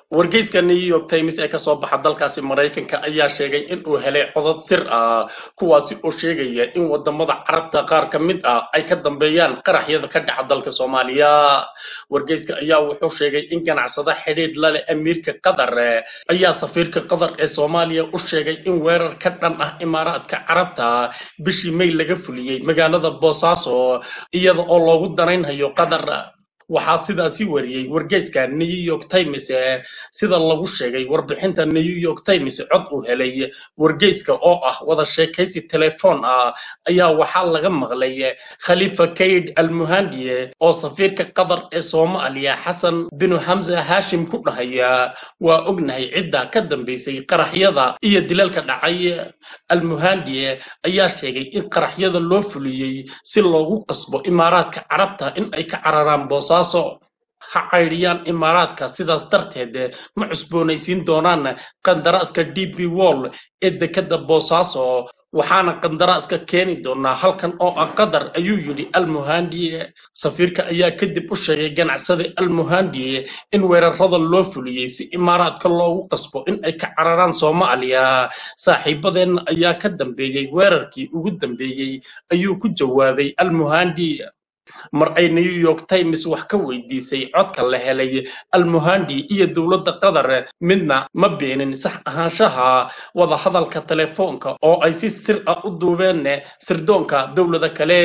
wargeyska new york times ee kasoo baxa dalkaasi maraykanka ayaa sheegay in uu helay codad sir ah kuwaasi oo sheegaya in wadamada carabta qaar ka mid ah ay ka dambeeyaan qaraxyada ka dhaca dalka soomaaliya wargeyska ayaa wuxuu sheegay in ganacsada xidhiidh la leh amiirka qatar ayaa safiirka qatar ee soomaaliya u sheegay in weerar ka dhan ah imaaraadka carabta bishii may laga fuliyey magaalada boosaaso iyada oo loogu danaynhayo qatar waxaa sidaasi wariyey wargeyska new york times sida lagu sheegay warbixinta new york times cod uu helay wargeyska oo ah wada sheekaysi telefoon ah ayaa waxaa laga maqlay khalifa kayd almuhandiye oo safiirka qatar ee soomaaliya xasan binu xamsa haashim ku dhahaya waa ognahay cidda ka dambeysay qaraxyada iyo dilalka dhacay almuhandiye ayaa sheegay in qaraxyada loo fuliyey si loogu qasbo imaaraadka carabta in ay ka cararaan boosaaso ha caydhiyaan imaaraadka sidaas darteed ma cusboonaysiin doonaan qandaraaska d b wall ee dekadda boosaaso waxaana qandaraaska keeni doonaa halkan oo ah qatar ayuu yidhi almuhandi safiirka ayaa kadib u sheegay ganacsada almuhandi in weerarada loo fuliyey si imaaraadka loogu qasbo in ay ka cararaan soomaaliya saaxiibadeenna ayaa ka dambeeyey weerarkii ugu dambeeyey ayuu ku jawaabay almuhandi mar ay new york times wax ka weydiisay codka la helay almuhandi iyo dowladda qatar midna ma beenin sax ahaanshaha wadahadalka telefoonka oo ay si sir ah u duubeen sirdoonka dowlada kale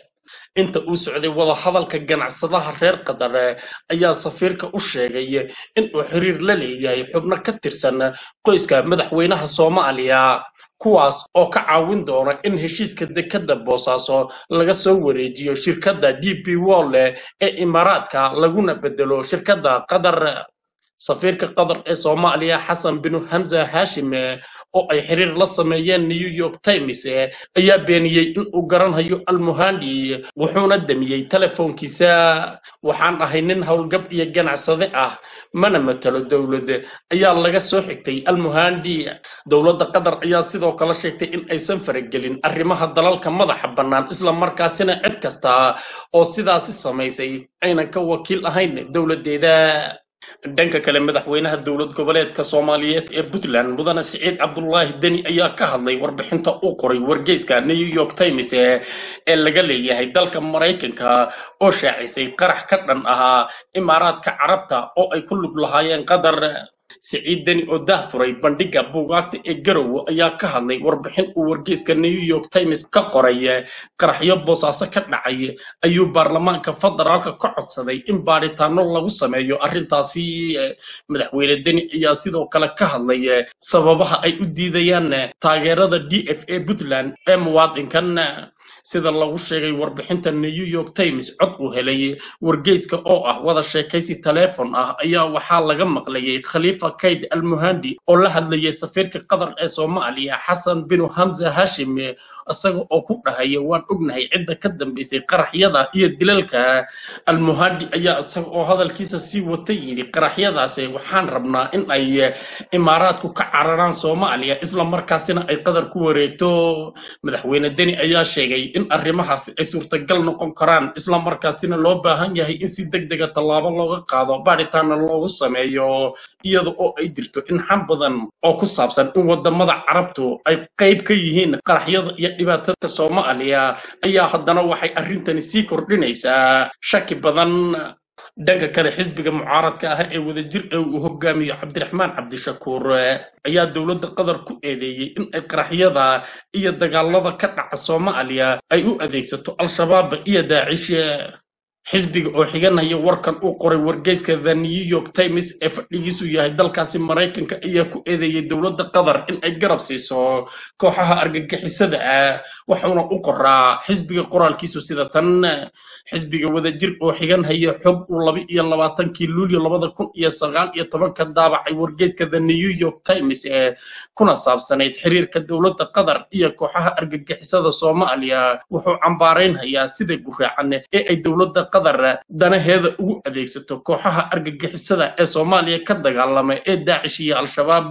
inta uu socday wadahadalka ganacsadaha reer qatar ayaa safiirka u sheegay inuu xiriir la leeyahay xubno ka tirsan qoyska madaxweynaha soomaaliya kuwaas oo ka caawin doona in heshiiska dekadda boosaaso laga soo wareejiyo shirkadda d p wall ee imaaraadka laguna bedelo shirkadda qatar safiirka qatar ee soomaaliya xasan binu hamza haashim oo ay xiriir la sameeyeen new york times ayaa beeniyey in uu garanhayo almuhandi wuxuuna damiyey telefoonkiisa waxaan ahay nin howlgab iyo ganacsade ah mana matalo dowlad ayaa laga soo xigtay almuhandi dowladda qatar ayaa sidoo kale sheegtay in aysan faragelin arrimaha dalalka madaxa bannaan isla markaasina cid kasta oo sidaasi samaysay aynan ka wakiil ahayn dowladdeeda dhanka kale madaxweynaha dowlad goboleedka soomaaliyeed ee puntland mudane siciid cabdulaahi deni ayaa ka hadlay warbixinta uu qoray wargeyska new york times ee laga leeyahay dalka maraykanka oo shaacisay qarax ka dhan ahaa imaaraadka carabta oo ay ku lug lahaayeen qatar siciid deni oo dahfuray bandhigga buugaagta ee garowe ayaa ka hadlay warbixin uu wargeyska new york times ka qoray qaraxyo boosaaso ka dhacay ayuu baarlamaanka federaalka ka codsaday in baadhitaano lagu sameeyo arrintaasi madaxweyne deni ayaa sidoo kale ka hadlay sababaha ay u diidayaan taageerada d f a puntland ee muwaadinkan sida lagu sheegay warbixinta new york times cod uu helay wargeyska oo ah wada sheekaysi teleefon ah ayaa waxaa laga maqlayay khaliifa kayd almuhandi oo la hadlayay safiirka qatar ee soomaaliya xasan binu hamza hashim isaga oo ku dhahaya waan ognahay cidda ka dambeysay qaraxyada iyo dilalka almuhandi ayaa isaga oo hadalkiisa sii wata yidhi qaraxyadaasi waxaan rabnaa in ay imaaraadku ka cararaan soomaaliya isla markaasina ay qatar ku wareegto madaxweyne deni ayaa sheegay in arrimahaasi ay suurtagal noqon karaan isla markaasina loo baahan yahay in si deg dega tallaabo looga qaado baadhitaana loogu sameeyo iyada oo ay jirto in xam badan oo ku saabsan in wadamada carabtu ay qayb ka yihiin qaraxyada iyo dhibaatada soomaaliya ayaa haddana waxay arrintani sii kordhinaysaa shaki badan dhanka kale xisbiga mucaaradka ah ee wadajir ee uu hogaamiyo cabdiraxmaan cabdishakuur ayaa dowladda qatar ku eedeeyey in ay qaraxyada iyo dagaalada ka dhaca soomaaliya ay u adeegsato al-shabaab iyo daacish xisbiga oo xiganaya warkan uu qoray wargeyska the new york times ee fadhigiisu yahay dalkaasi maraykanka ayaa ku eedeeyey dowladda qatar in ay garab siiso kooxaha argagixisada ah waxuuna u qoraa xisbiga qoraalkiisu sida tan xisbiga wadajir oo xiganhaya xog uu laba iyo labaatankii luulyo labada kun iyo sagaal iyo tobanka daabacay wargeyska the new york times ee kuna saabsanayd xiriirka dowladda qatar iyo kooxaha argagixisada soomaaliya wuxuu cambaaraynhayaa sida guraacan ee ay dowladda qatar danaheeda ugu adeegsato kooxaha argagixisada ee soomaaliya ka dagaalama ee daacish iyo al-shabaab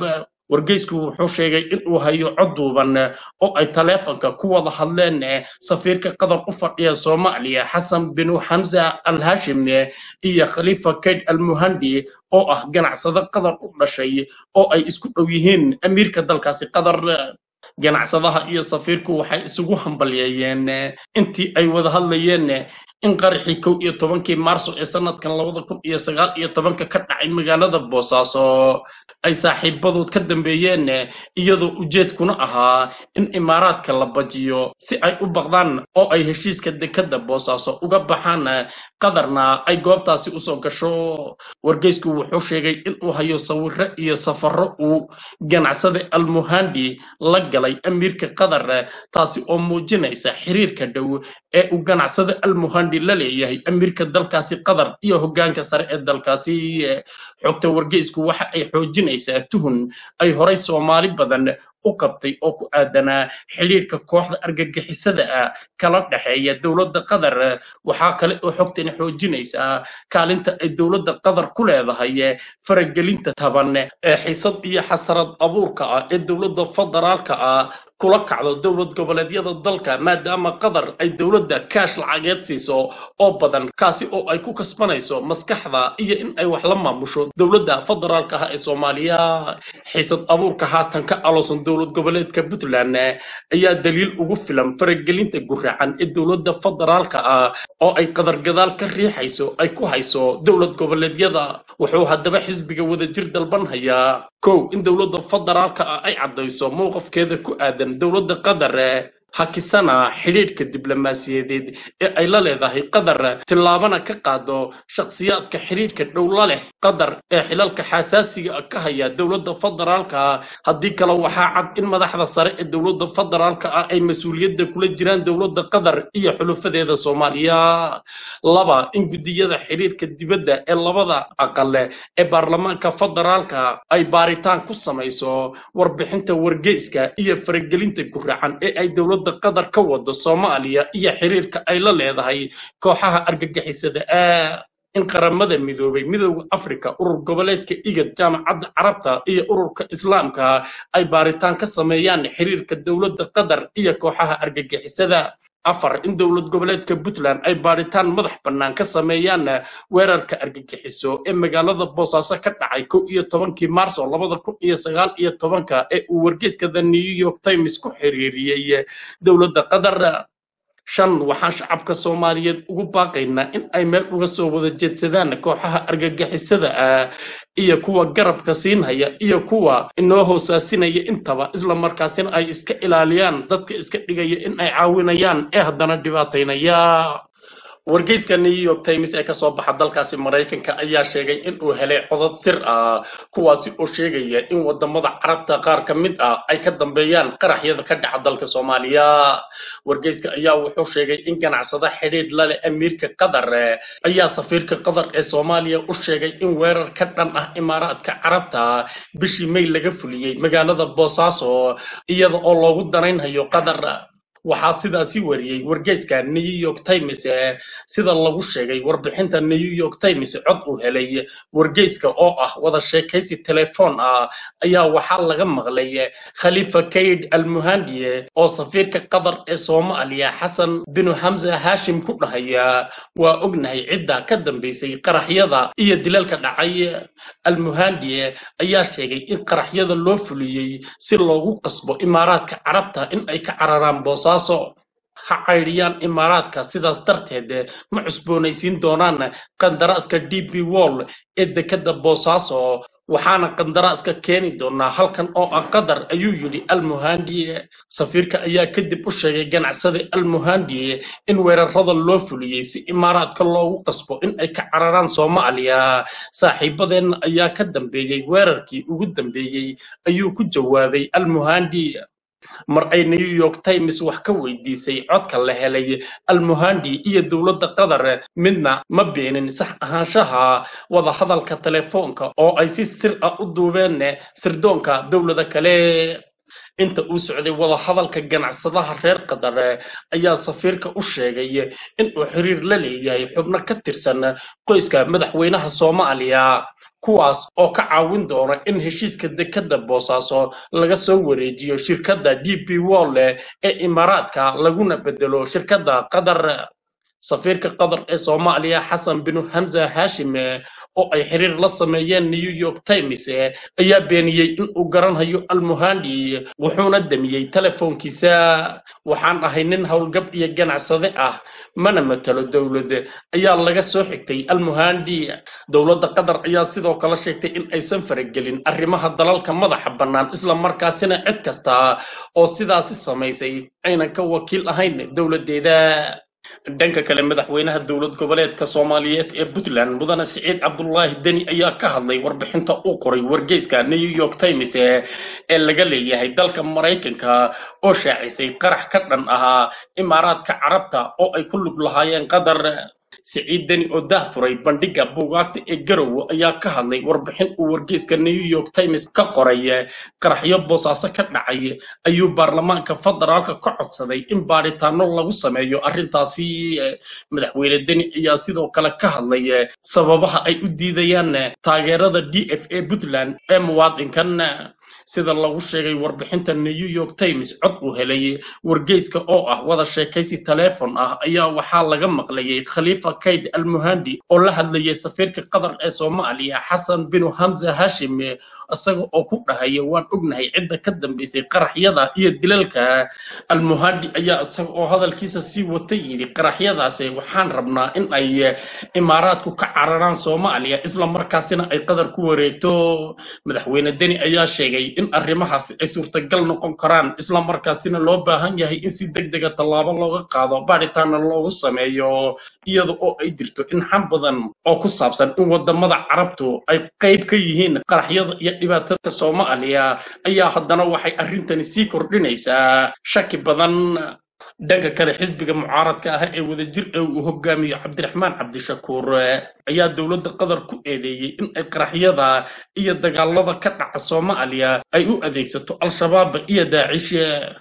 wargeysku wuxuu sheegay in uu hayo cod duuban oo ay taleefanka ku wada hadleen safiirka qatar u fadhiya soomaaliya xasan binu xamza al hashim iyo khaliifa kayd al muhandi oo ah ganacsado qatar u dhashay oo ay isku dhow yihiin amiirka dalkaasi qatar ganacsadaha iyo safiirku waxay isugu hambalyeeyeen intii ay wada hadlayeen in qaraxii kow iyo tobankii maarso ee sanadkan labada kun iyo sagaal iyo tobanka ka dhacay magaalada boosaaso ay saaxiibadood ka dambeeyeen iyadoo ujeedkuna ahaa in imaaraadka la bajiyo si ay u baqdaan oo ay heshiiska dekadda boosaaso uga baxaan qadarna ay goobtaasi usoo gasho wargeysku wuxuu sheegay inuu hayo sawiro iyo safaro uu ganacsade almuhandi la galay amiirka qatar taasi oo muujinaysa xiriirka dhow ee uu ganacsade almuhandi la leeyahay amiirka dalkaasi qatar iyo hoggaanka sare ee dalkaasi xogta wargeysku waxa ay xoojinaysaa tuhun ay horay soomaali badan u qabtay oo ku aadanaa xidhiirka kooxda argagixisada ah kala dhexeeya dowladda qatar waxaa kale oo xogtani xoojinaysaa kaalinta ay dowladda qatar ku leedahay faragelinta taban ee xisad iyo xasarad abuurka ah ee dowladda federaalka ah kula kacdo dowlad goboleedyada dalka maadaama qatar ay dowladda kaash lacageed siiso oo badan kaasi oo ay ku kasbanayso maskaxda iyo in ay wax la maamusho dowladda federaalka ah ee soomaaliya xiisad abuurka haatan ka aloosan dowlad goboleedka puntland ayaa daliil ugu filan faragelinta guraacan ee dowladda federaalka ah oo ay qatar gadaal ka riixayso ay ku hayso dowlad goboleedyada wuxuu haddaba xisbiga wadajir dalban hayaa kow in dowladda federaalka ah ay caddayso mowqafkeeda ku aadan dowladda qatar hakisana xidhiidhka diblomaasiyadeed ee ay la leedahay qatar tillaabana ka qaado shakhsiyaadka xidhiidhka dhow la leh qatar ee xilalka xasaasiga ka haya dowladda federaalka haddii kale waxaa cad in madaxda sare ee dowladda federaalka ah ay mas-uuliyadda kula jiraan dowladda qatar iyo xulufadeeda soomaaliya laba in guddiyada xidhiidhka dibadda ee labada aqale ee baarlamaanka federaalka ay baaritaan ku samayso warbixinta wargeyska iyo faragelinta guracan ee ay dowladda qatar ka wado soomaaliya iyo xiriirka ay la leedahay kooxaha argagixisada ah in qaramada midoobay midowda afrika urur goboleedka igad jaamacadda carabta iyo ururka islaamka ay baaritaan ka sameeyaan xiriirka dowladda qatar iyo kooxaha argagixisada afar in dowlad goboleedka puntland ay baadhitaan madax bannaan ka sameeyaan weerarka argagixiso ee magaalada boosaaso ka dhacay kow iyo tobankii maarso labada kun iyo sagaal iyo tobanka ee uu wargeyska the new york times ku xiriiriyey dowladda qatar shan waxaan shacabka soomaaliyeed ugu baaqaynaa in ay meel uga soo wada jeedsadaan kooxaha argagixisada ah iyo kuwa garabka siinhaya iyo kuwa inoo hoosaasinaya intaba isla markaasina ay iska ilaaliyaan dadka iska dhigaya in ay caawinayaan ee haddana dhibaataynaya wargeyska new york times ee kasoo baxa dalkaasi maraykanka ayaa sheegay in uu helay codad sir ah kuwaasi oo sheegaya in wadamada carabta qaar ka mid ah ay ka dambeeyaan qaraxyada ka dhaca dalka soomaaliya wargeyska ayaa wuxuu sheegay in ganacsada xidhiidh lale amiirka qatar ayaa safiirka qatar ee soomaaliya u sheegay in weerar ka dhan ah imaaraadka carabta bishii may laga fuliyey magaalada boosaaso iyada oo loogu danaynhayo qatar waxaa sidaasi wariyey wargeyska new york times sida lagu sheegay warbixinta new york times cod uu helay wargeyska oo ah wada sheekaysi telefoon ah ayaa waxaa laga maqlay khalifa kayd almuhandiye oo safiirka qatar ee soomaaliya xasan binu xamsa haashim ku dhahaya waa ognahay cidda ka dambaysay qaraxyada iyo dilalka dhacay almuhandiye ayaa sheegay in qaraxyada loo fuliyey si loogu qasbo imaaraadka carabta in ay ka cararaan boosa ha caydhiyaan imaaraadka sidaas darteed ma cusboonaysiin doonaan qandaraaska d b wall ee dekadda boosaaso waxaana qandaraaska keeni doonaa halkan oo ah qatar ayuu yidhi almuhandiye safiirka ayaa kadib u sheegay ganacsada almuhandiye in weerarada loo fuliyey si imaaraadka loogu qasbo in ay ka cararaan soomaaliya saaxiibadeenna ayaa ka dambeeyey weerarkii ugu dambeeyey ayuu ku jawaabay almuhandiye mar ay new york times wax ka weydiisay codka la helay almuhandi iyo dowladda qatar midna ma beenin sax ahaanshaha wadahadalka telefoonka oo ay si sir ah u duubeen sirdoonka dowlada kale inta uu socday wadahadalka ganacsadaha reer qatar ayaa safiirka u sheegay inuu xiriir la leeyahay xubno ka tirsan qoyska madaxweynaha soomaaliya kuwaas oo ka caawin doona in heshiiska dekadda boosaaso laga soo wareejiyo shirkadda d p wolle ee imaaraadka laguna bedelo shirkadda qatar safiirka qatar ee soomaaliya xasan binu hamza haashim oo ay xiriir la sameeyeen new york times ayaa beeniyey in uu garanhayo almuhandi wuxuuna damiyey telefoonkiisa waxaan ahay nin howlgab iyo ganacsade ah mana matalo dowlad ayaa laga soo xigtay almuhandi dowladda qatar ayaa sidoo kale sheegtay in aysan faragelin arrimaha dalalka madaxa bannaan isla markaasina cid kasta oo sidaasi samaysay aynan ka wakiil ahayn dowladdeeda dhanka kale madaxweynaha dowlad goboleedka soomaaliyeed ee puntland mudane siciid cabdulaahi deni ayaa ka hadlay warbixinta uu qoray wargeyska new york times ee laga leeyahay dalka maraykanka oo shaacisay qarax ka dhan ahaa imaaraadka carabta oo ay ku lug lahaayeen qatar siciid deni oo dahfuray bandhigga buugaagta ee garowe ayaa ka hadlay warbixin uu wargeyska new york times ka qoray qaraxyo boosaaso ka dhacay ayuu baarlamaanka federaalka ka codsaday in baadhitaano lagu sameeyo arrintaasi madaxweyne deni ayaa sidoo kale ka hadlay sababaha ay u diidayaan taageerada d f a puntland ee muwaadinkan sida lagu sheegay warbixinta new york times cod uu helay wargeyska oo ah wada sheekaysi taleefon ah ayaa waxaa laga maqlayay khaliifa kayd almuhandi oo la hadlayay safiirka qatar ee soomaaliya xasan binu hamza hashim isaga oo ku dhahaya waan ognahay cidda ka dambaysay qaraxyada iyo dilalka almuhandi ayaa isaga oo hadalkiisa sii wata yidhi qaraxyadaasi waxaan rabnaa in ay imaaraadku ka cararaan soomaaliya isla markaasina ay qatar ku wareegto madaxweyne deni ayaa sheegay in arrimahaasi ay suurtagal noqon karaan isla markaasina loo baahan yahay in si deg dega tallaabo looga qaado baadhitaana loogu sameeyo iyada oo ay jirto in xam badan oo ku saabsan in wadamada carabtu ay qayb ka yihiin qaraxyada iyo dhibaatada soomaaliya ayaa haddana waxay arrintani sii kordhinaysaa shaki badan dhanka kale xisbiga mucaaradka ah ee wadajir ee uu hogaamiyo cabdiraxmaan cabdishakuur ayaa dowladda qatar ku eedeeyey in ay qaraxyada iyo dagaalada ka dhaca soomaaliya ay u adeegsato al-shabaab iyo daacish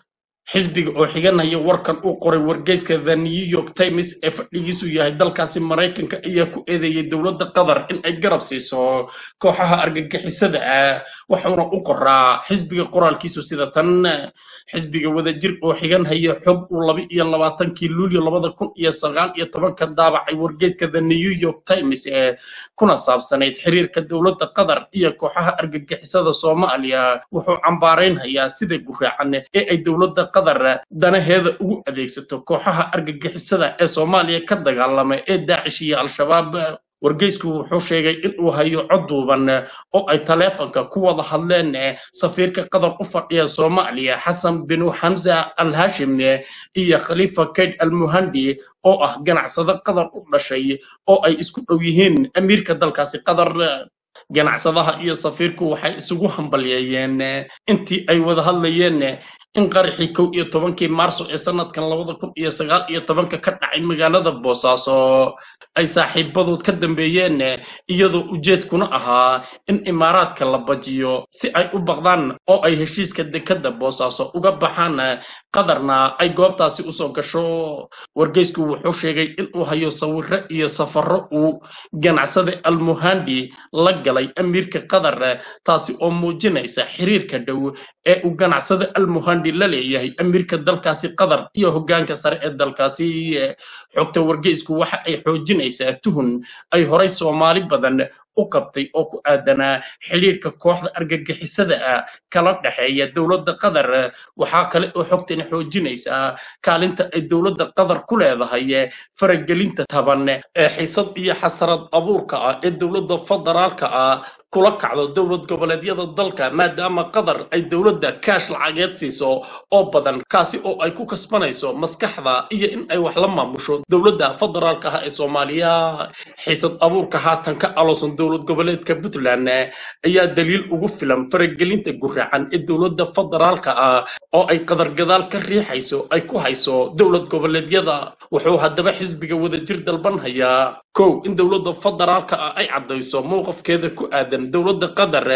xisbiga oo xiganaya warkan uu qoray wargeyska the new york times ee fadhigiisu yahay dalkaasi maraykanka ayaa ku eedeeyey dowladda qatar in ay garab siiso kooxaha argagixisada ah waxauna u qoraa xisbiga qoraalkiisu sida tan xisbiga wadajir oo xiganhaya xog uu laba iyo labaatankii luulyo labada kun iyo sagaal iyo tobanka daabacay wargeyska the new york times ee kuna saabsanayd xiriirka dowladda qatar iyo kooxaha argagixisada soomaaliya wuxuu cambaaraynhayaa sida guraacan ee ay dowladda qatar danaheeda ugu adeegsato kooxaha argagixisada ee soomaaliya ka dagaalama ee daacish iyo al-shabaab wargeysku wuxuu sheegay in uu hayo cod duuban oo ay taleefanka ku wada hadleen safiirka qatar u fadhiya soomaaliya xasan binu xamza al hashim iyo khaliifa kayd al muhandi oo ah ganacsado qatar u dhashay oo ay isku dhow yihiin amiirka dalkaasi qatar ganacsadaha iyo safiirku waxay isugu hambalyeeyeen intii ay wada hadlayeen in qaraxii kow iyo tobankii maarso ee sanadkan labada kun iyo sagaal iyo tobanka ka dhacay magaalada boosaaso ay saaxiibadood ka dambeeyeen iyadoo ujeedkuna ahaa in imaaraadka la bajiyo si ay u baqdaan oo ay heshiiska dekadda boosaaso uga baxaan qadarna ay goobtaasi usoo gasho wargeysku wuxuu sheegay inuu hayo sawiro iyo safaro uu ganacsada almuhandi la galay amiirka qatar taasi oo muujinaysa xiriirka dhow ee uu ganacsada almuhandi la leeyahay amiirka dalkaasi qatar iyo hoggaanka sare ee dalkaasi xogta wargeysku waxa ay xoojinaysaa tuhun ay horay soomaali badan u qabtay oo ku aadanaa xidhiirka kooxda argagixisada ah kala dhexeeya dowladda qatar waxaa kale oo xogtani xoojinaysaa kaalinta ay dowladda qatar ku leedahay faragelinta taban ee xiisad iyo xasarad abuurka ah ee dowladda federaalka ah kula kacdo dowlad goboleedyada dalka maadaama qatar ay dowladda kaash lacageed siiso oo badan kaasi oo ay ku kasbanayso maskaxda iyo in ay wax la maamusho dowladda federaalka ah ee soomaaliya xiisad abuurka haatan ka aloosan dowlad goboleedka puntland ayaa daliil ugu filan faragelinta guraacan ee dowladda federaalka ah oo ay qatar gadaal ka riixayso ay ku hayso dowlad goboleedyada wuxuu haddaba xisbiga wadajir dalban hayaa kow in dowladda federaalka ah ay caddayso mowqafkeeda ku aadan dowladda qatar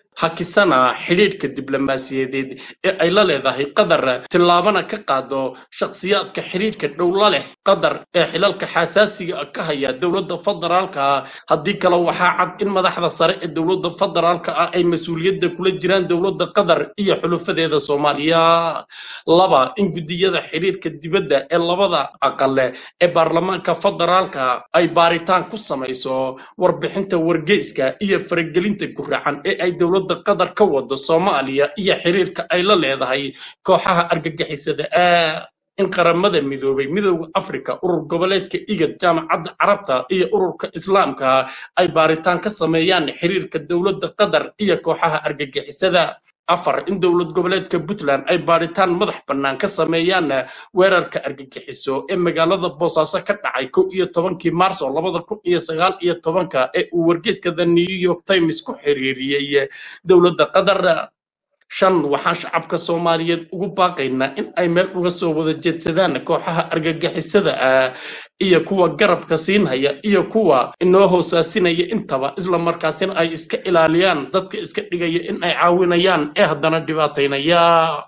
hakisana xidhiidhka diblomaasiyadeed ee ay la leedahay qatar tillaabana ka qaado shakhsiyaadka xidhiidhka dhowla leh qatar ee xilalka xasaasiga ka haya dowladda federaalka haddii kale waxaa cad in madaxda sare ee dowladda federaalka ah ay mas-uuliyadda kula jiraan dowladda qatar iyo xulufadeeda soomaaliya laba in guddiyada xidhiidhka dibadda ee labada aqale ee baarlamaanka federaalka ay baaritaan ku samayso warbixinta wargeyska iyo faragelinta guracan ee ay dowladda qatar ka wado soomaaliya iyo xiriirka ay la leedahay kooxaha argagixisada ah in qaramada midoobay midooda afrika urur goboleedka igad jaamacadda carabta iyo ururka islaamka ay baaritaan ka sameeyaan xiriirka dowladda qatar iyo kooxaha argagixisada afar in dowlad goboleedka puntland ay baadhitaan madax bannaan ka sameeyaan weerarka argagixiso ee magaalada boosaaso ka dhacay kow iyo tobankii maarso labada kun iyo sagaal iyo tobanka ee uu wargeyska the new york times ku xiriiriyey dowladda qatar shan waxaan shacabka soomaaliyeed ugu baaqaynaa in ay meel uga soo wada jeedsadaan kooxaha argagixisada ah iyo kuwa garabka siinhaya iyo kuwa inoo hoosaasinaya intaba isla markaasina ay iska ilaaliyaan dadka iska dhigaya in ay caawinayaan ee haddana dhibaataynaya